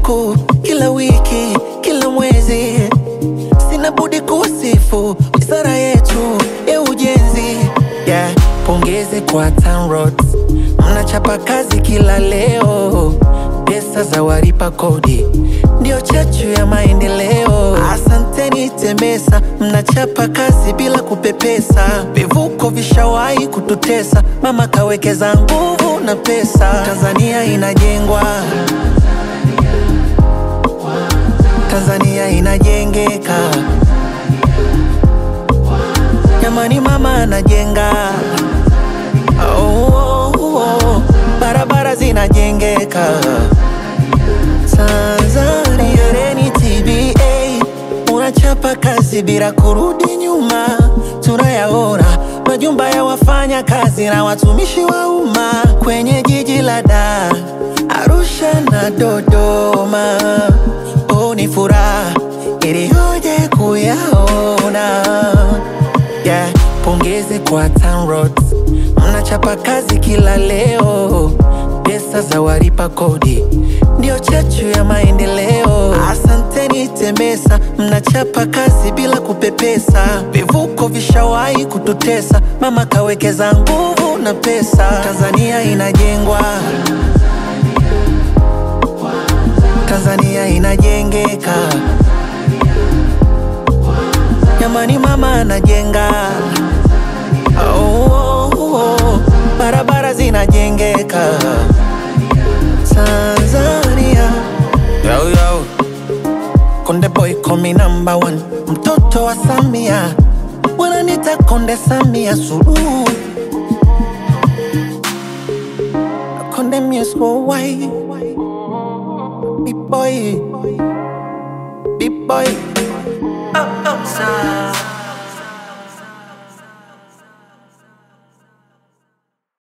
siku, kila wiki, kila mwezi, sina budi kusifu wizara yetu ya ujenzi. Yeah, pongezi kwa TANROADS, mnachapa kazi kila leo, pesa za walipa kodi ndio chachu ya maendeleo. Asanteni TEMESA, mnachapa kazi bila kupepesa. Vivuko vishawahi kututesa, mama kawekeza nguvu na pesa. Tanzania inajengwa, Tanzania inajengeka. Jamani, mama anajenga. Oh, oh, oh. Barabara zinajengeka. Tanzania Reni TBA unachapa kazi bila kurudi nyuma, tunayaona majumba ya wafanya kazi na watumishi wa umma kwenye jiji la Dar, Arusha na Dodoma. Oh, ni furaha iliyoje kuyaona yeah. Pongezi kwa TANROADS, mnachapa kazi kila leo, pesa za walipa kodi ndio chachu ya maendeleo. Asanteni TEMESA, mnachapa kazi bila kupepesa. Vivuko vishawahi kututesa, mama kawekeza nguvu na pesa. Tanzania inajengwa, Tanzania inajengeka. Jamani, mama anajenga. Oh, oh, oh. Barabara zinajengeka. Tanzania yo, yo. Konde boy komi number one, mtoto wa Samia wananita Konde Samia Suluhu, Konde Music Worldwide, big boy, big boy, oh, oh, sa.